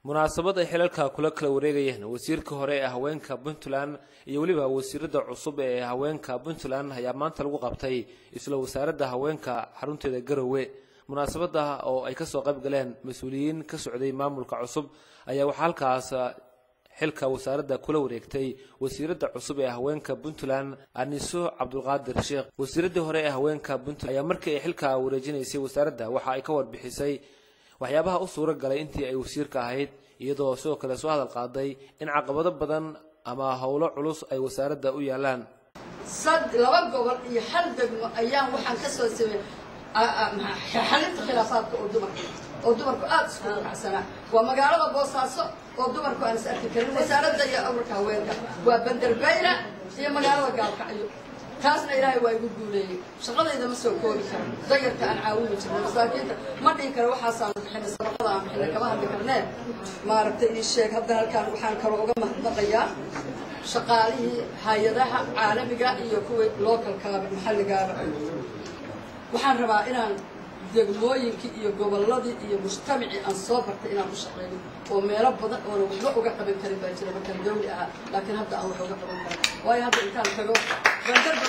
munaasabad ay xilalka kula kala wareegayeen wasiirka hore ee haweenka puntland iyo weliba wasiirada cusub ee haweenka puntland ayaa maanta lagu qabtay isla wasaaradda haweenka xarunteeda garowe munaasabada oo ay kasoo qayb galeen mas-uuliyiin ka socday maamulka cusub ayaa waxaa halkaas xilka wasaaradda kula wareegtay wasiiradda cusub ee haweenka puntland aniso cabdulqaadir sheekh wasiiradii hore ee haweenka puntland ayaa markii ay xilka wareejinaysay wasaaradda waxa ay ka warbixisay waxyaabaha u suura galay intii ay wasiirka ahayd iyadoo sidoo kale soo hadal qaaday in caqabado badan ama howlo culus ay wasaaradda u yaalaan sad laba gobol iyo hal degmo ayaan waxaan ka soo samey xalinta khilaafaadka oo dumarka oo dumarku aada isku racsanaa waa magaalada boosaaso oo dumarku aan is arki karin wasaaradda iyo awrka haweenka waa banderbeyna iyo magaalada gaalkacyo taasna ilaahay waa igu guuleeyey shaqadayda ma soo koobi karo dayarka aan caawini jirna masaakiinta ma dhihi karo waxaasaan bixinay sadaqada aan bixinay kama hadli karnee maaragtay ii sheeg hadda halkaan waxaan kaloo uga mahadnaqayaa shaqaalihii hay-adaha caalamiga iyo kuwii localkaaba maxalligaaba waxaan rabaa inaan degmooyinkii iyo gobolladii iyo mujtamacii aan soo bartay inaan u shaqeeyo oo meelo badan oona waxba uga qaban karin baa jira markaan dawli ahaa laakiin hadda aan wax uga qaban karin waayo hadda intaan tago bandarba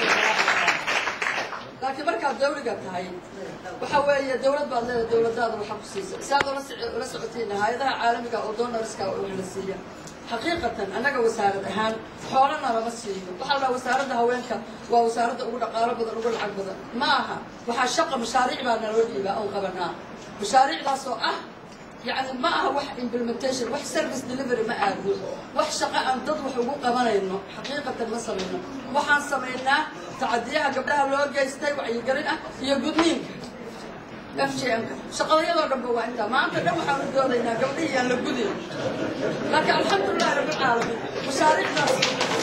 laakiin markaad dawliga tahay waxa weeye dawlad baad leedahay dawladaada waxa ku siisa saad ula socotiin hay-adaha caalamiga oo donorska wax la siiya xaqiiqatan annaga wasaarad ahaan xoolana lama siiyo waxaa la dhaha wasaaradda haweenka waa wasaaradda ugu dhaqaalo badan ugu lacag badan ma aha waxaa shaqa mashaariic baa naloo dhiibaa oon qabanaa mashaariicdaas oo ah yacni ma aha wax implementation wax service delivery ma aadno wax shaqo aan dad wax ugu qabanayno xaqiiqatan ma samayno waxaan samaynaa tacadiyaha gabdhaha loo geystay wacyigelin ah iyo gudniinka f j m-ka shaqadayadoo dhanba waa intaa maanta dhan waxaan u doodaynaa gabdhihii aan la gudin laakiin alxamdulilahi rabbilcaalamiin mashaariicdaas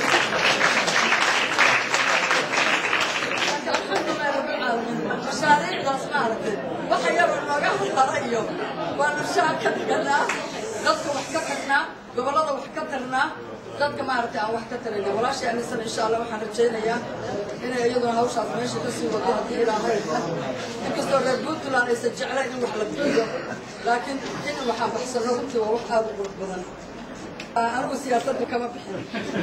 laakiin alxamdulilahi rabbilcaalamiin mashaariicdaas maaragtay waxa yaroo nooga hadlada iyo waanu shaar ka dhiganaa dadka wax ka tagnaa gobollada wax ka tarnaa dadka maaragtay aan wax ka tarayna walaashii anisan insha allah waxaan rajaynayaa inay iyaduna hawshaas meesha kasii wado haddii ilaahay inkastoo reer puntland aysan jeclayn in wax la bixiyo laakiin in waxaan baxsano runtii waa wax aada u qurux badan anigu siyaasadda kama bixin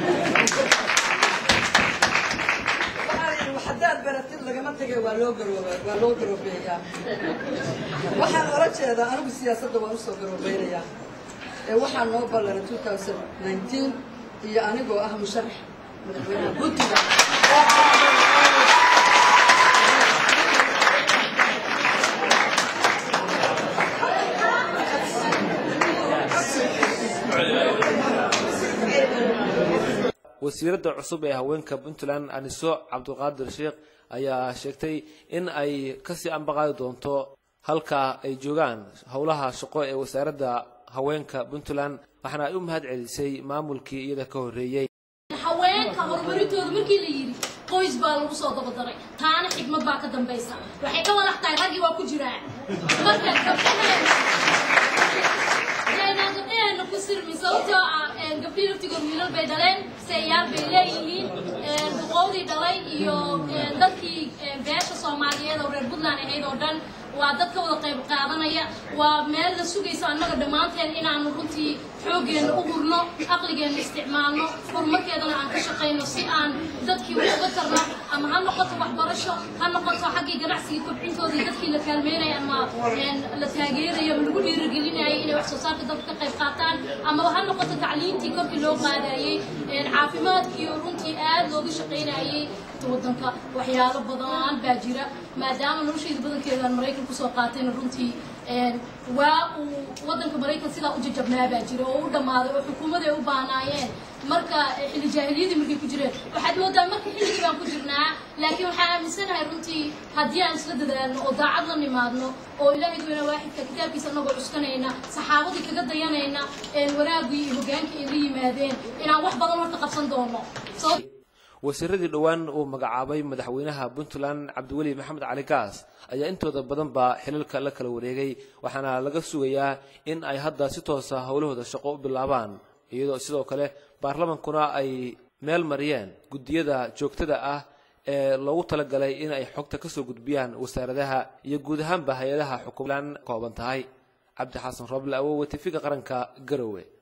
haddaad baratid lagama tegay waa loo garooba waa loo garoobeeyaa waxaan ola jeedaa anigu siyaasadda waan usoo garoobeynayaa ee waxaa noo ballana two thousand nineteen iyo anigoo ah musharax madaxweynaha puntland wasiiradda cusub ee haweenka puntland aniso cabdulqaadir sheekh ayaa sheegtay in ay kasii ambaqaadi doonto halka ay joogaan howlaha shaqo ee wasaaradda haweenka puntland waxaana ay u mahad celisay maamulkii iyada ka horreeyey haweenka horumarintooda markii la yidhi qoys baa lagu soo dabadaray taana xigmad baa ka dambaysa waxay ka walax tahay raggii waa ku jiraan marka gabdhaheena ku sirmi sababtoo ah gabdhihii laftigood wiilal bay dhaleen seeyaal bay leeyihiin duqowdii dhalay iyo dadkii beesha soomaaliyeed oo reer puntland ahayd oo dhan waa dad ka wada qayb qaadanaya waa meel la sugaysa annaga dhammaanteen inaanu runtii xooggeena u hurno aqligeenna isticmaalno horumarkeedana aan ka shaqayno si aan dadkii wax uga tarno ama ha noqoto waxbarasho ha noqoto xaggii ganacsigii kobcintoodii dadkii la kaalmeynaya ama la taageerayo ama lagu dhiirigelinayay inay wax soo saarka dadka ka qayb qaataan ama ha noqoto tacliintii korkii loo qaadayey caafimaadkii runtii aad looga shaqaynayay wadanka waxyaalo badan baa jira maadaama noloshayda badankeedaan maraykan kusoo qaatayna runtii waa uu wadanka maraykan sidaa u jajabnaa baa jira oo u dhammaaday oo xukuumaday u baanaayeen marka xilli jaahiliyadii markay ku jireen waxaad moodaa marka xilligii baan ku jirnaa laakiin waxaan aaminsanahay runtii haddii aan isla dadaalno oo daacad la nimaadno oo ilaahay weyna waaxidka kitaabkiisa anagoo cuskanayna saxaabadii kaga dayanayna wanaagii iyo hogaankii ay la yimaadeen inaan wax badan horta qabsan doono wasiiradii dhowaan uu magacaabay madaxweynaha puntland cabdiweli maxamed cali gaas ayaa intooda badanba xilalka la kala wareegay waxaana laga sugayaa in ay hadda si toosa howlahooda shaqo u bilaabaan iyadoo sidoo kale baarlamankuna ay meel mariyeen guddiyada joogtada ah ee loogu talagalay in ay xogta kasoo gudbiyaan wasaaradaha iyo guud ahaanba hay-adaha xukuumland kooban tahay cabdi xasan rooble awowe tifiga qaranka garowe